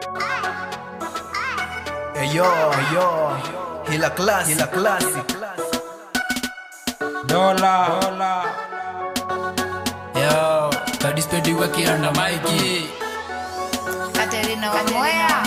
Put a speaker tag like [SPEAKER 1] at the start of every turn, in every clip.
[SPEAKER 1] Eyo, eyo, hila klasi, hila klasi.
[SPEAKER 2] Dola, dola.
[SPEAKER 3] Yo, kadispendi wakiranda maiki
[SPEAKER 4] Katerina Wamoya.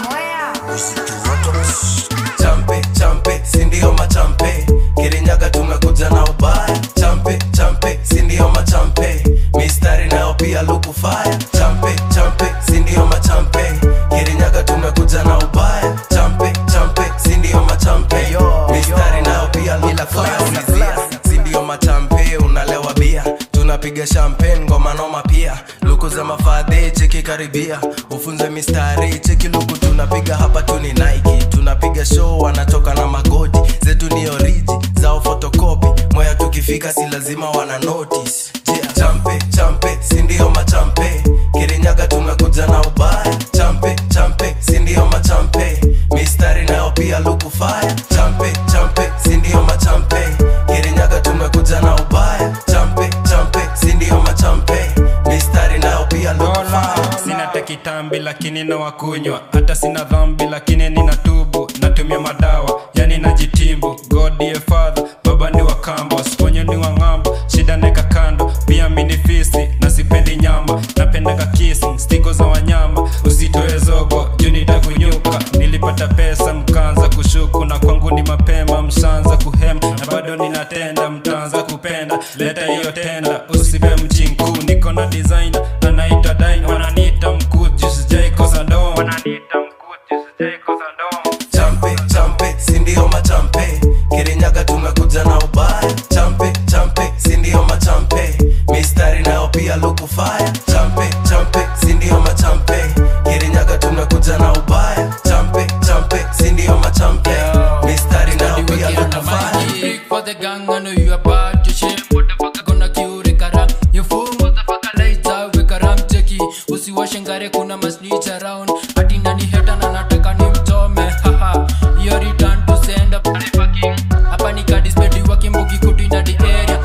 [SPEAKER 1] Champe, champe, sindio machampe. Kirinyaga tumekuja na ubaya. Champe, champe, sindio machampe. Mistari nayo pia luku fire. Champe, champe, sindio machampe. Kirinyaga tumekuja na ubaya. Champe, champe, sindio machampe. Mistari nayo pia luku fire. Sindio machampe, unalewa bia. Tunapiga champagne ngoma noma pia. Luku za mafadhe cheki karibia. Ufunze mistari cheki luku tunapiga hapa tu ni Nike. Tunapiga show wanatoka na magoti. Zetu ni oriji, zao photocopy. Moya tukifika si lazima wana notice. Yeah. Champe, champe, sindio machampe. Kirinyaga tumekuja na ubaya. Champe, champe, sindio machampe. Mistari nayo pia luku fire. Champe, champe, sindio machampe. Kirinyaga tumekuja na ubaya. Champe, champe, sindio machampe. Mistari nayo pia luku
[SPEAKER 2] dola
[SPEAKER 1] fire.
[SPEAKER 2] sina tekitambi lakini na wakunywa hata sina dhambi lakini nina tubu natumia madawa yani najitimbu god dear father baba ni wakambo siponyo ni wang'ambo shida neka kando pia mini fisi na sipendi nyama napendaga kissing stiko za wanyama usitoe zogo juu nitakunyuka nilipata pesa mkaanza kushuku na kwangu ni mapema mshaanza kuhema na bado ninatenda mtaanza kupenda leta hiyo tenda usibe mchinku niko na designer anaitwa Dine wananiita mkuu juu sijaikosa ndomo wananiita mkuu juu sijaikosa ndomo
[SPEAKER 1] champe champe sindio machampe kirinyaga tumekuja na ubaya champe champe sindio machampe mistari nayo pia luku fire champe champe sindio machampe kirinyaga tumekuja na ubaya champe champe sindio machampe mistari nayo pia luku fire
[SPEAKER 3] Big for the gang, I know you about your shit. Motherfucker gonna kill the karam. You fool, motherfucker lights out, we karam cheki. Usiwashe ngare kuna masnitch around. Ati nani heta na nataka nimchome. Haha, your return to sender. Fucking. Hapa ni kadispendi wakimbuki kuti na the area.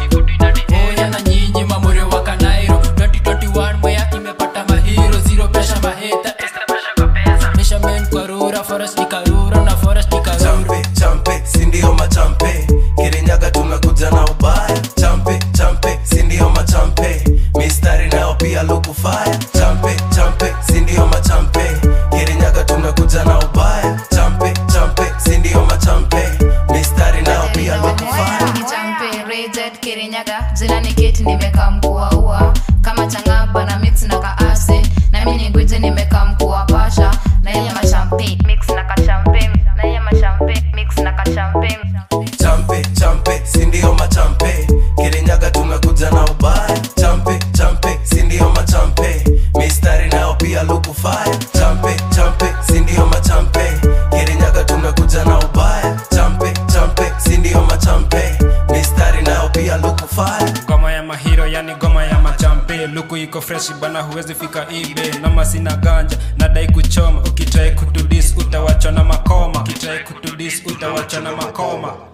[SPEAKER 3] Oya na nyinyi mamure wa Kanairo. 2021 mwea imepata mahiro. Zero pressure maheta. Extra pressure kwa pesa. Measurement kwa rura, forest ni karura na forest ni karura.
[SPEAKER 1] champe champe sindio machampe kirinyaga tumekuja na ubaya champe champe sindio machampe mistari nayo pia luku fire champe champe sindio machampe kirinyaga tumekuja na ubaya champe champe sindio machampe mistari nayo pia luku fire
[SPEAKER 4] Kichampe, Reject, Kirinyaga, jina ni Kate nimekaa mkua ua kama changaba na mix na kaase na mimi ni gwiji nimekaa mkua pasha na yeye mashampe mix na kashampe na yeye mashampe mix na kashampe
[SPEAKER 1] champe champe sindio machampe kirinyaga tumekuja na ubaya champe champe sindio machampe mistari nayo pia luku fire champe champe sindio machampe kirinyaga tumekuja na ubaya champe champe sindio machampe mistari nayo pia luku fire
[SPEAKER 2] ngoma ya mahiro yani ngoma ya machampe luku iko fresh bana huwezi fika ibe nama sina ganja nadai kuchoma ukitrai kutudis utawachwa na makoma ukitrai kutudis utawachwa na makoma